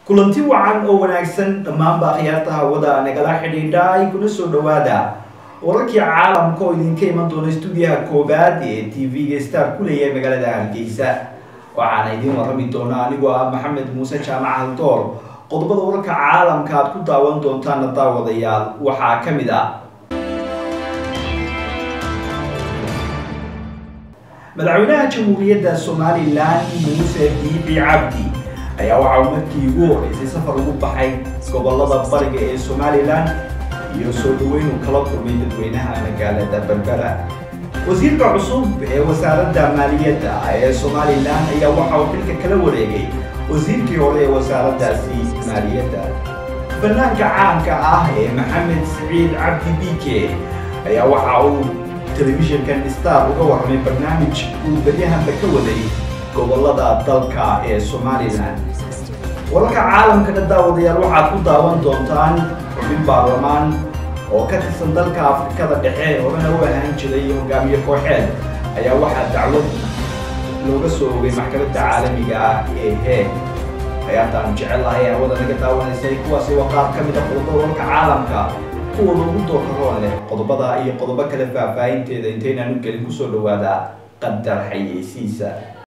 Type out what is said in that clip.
kulanti wacan oo wanaagsan dhammaanba akhyaarta hawada nagala xidhiidha ay kuna soo dhawaada wararkii caalamka oo idinka iman doona stuudiyaha koobaad ee t v-ga star ku leeyahay magaalada hargeysa waxaana idiin warrami doonaa anigoo ah maxamed muuse jaamac haldoor qodobada wararka caalamka aad ku daawan doontaana daawadayaal waxaa ka mid ah madaxweynaha jamhuuriyadda somalilan muuse biibi cabdi ayaa waxaa uu markii ugu horeysay safar ugu baxay gobolada bariga ee somalilan iyo soo dhaweyn uu kala kulmay dadweynaha magaalada berbera wasiirka cusub ee wasaaradda maaliyadda ee somalilan ayaa waxa uu xilka kala wareegay wasiirkii hore ee wasaaraddaasi maaliyadda fanaanka caanka ah ee maxamed siciid cabdi bike ayaa waxa uu telefishinkan star uga warramay barnaamij uu beryahanba ka waday gobolada dalka ee somalilan wararka caalamkana daawadayaal waxaad ku daawan doontaan xubin baarlamaan oo ka tirsan dalka afrikada dhexe horena u ahaan jiray hogaamiye kooxeed ayaa waxaa dacwad looga soo ogay maxkamadda caalamiga ah ee heeg hayaantaanu jecelahay hawada naga daawanaysay kuwaasi waa qaar ka mid a qodobada wararka caalamka kuwooda ugu dookaroon leh qodobada iyo qodobo kale faahfaahinteeda intaynaan u gelin kusoo dhawaada qadar xayeysiisa